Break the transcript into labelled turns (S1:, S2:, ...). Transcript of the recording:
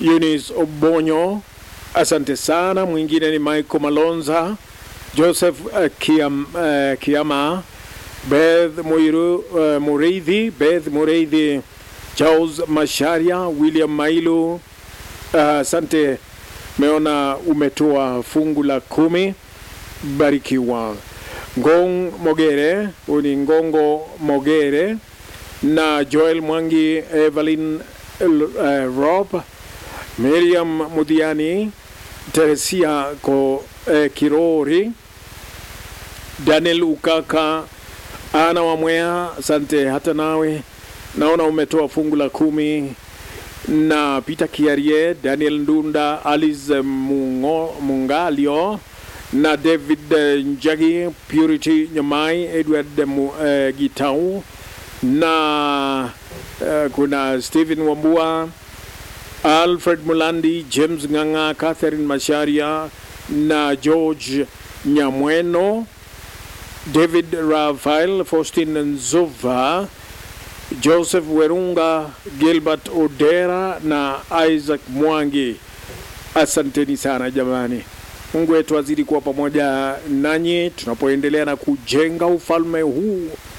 S1: Eunice Obonyo, asante sana. Mwingine ni Michael Malonza, Joseph uh, Kiam, uh, Kiama, Beth Muiru, uh, Mureithi, Beth Mureithi, Charles Masharia, William Mailu, asante uh, meona umetoa fungu la kumi, barikiwa. Ngong Mogere, huyu ni Ngongo Mogere na Joel Mwangi, Evelyn uh, Rob, Miriam Mudhiani, Teresia Ko, uh, Kirori, Daniel Ukaka, Ana Wamwea, asante hata nawe naona umetoa fungu la kumi na Peter Kiarie, Daniel Ndunda, Alice Mungo, Mungalio na David Njagi, Purity Nyamai, Edward uh, Gitau na uh, kuna Stephen Wambua, Alfred Mulandi, James Nganga, Catherine Masharia na George Nyamweno, David Rafael, Faustin Nzuva, Joseph Werunga, Gilbert Odera na Isaac Mwangi. Asanteni sana jamani. Mungu wetu azidi kuwa pamoja nanyi tunapoendelea na kujenga ufalme huu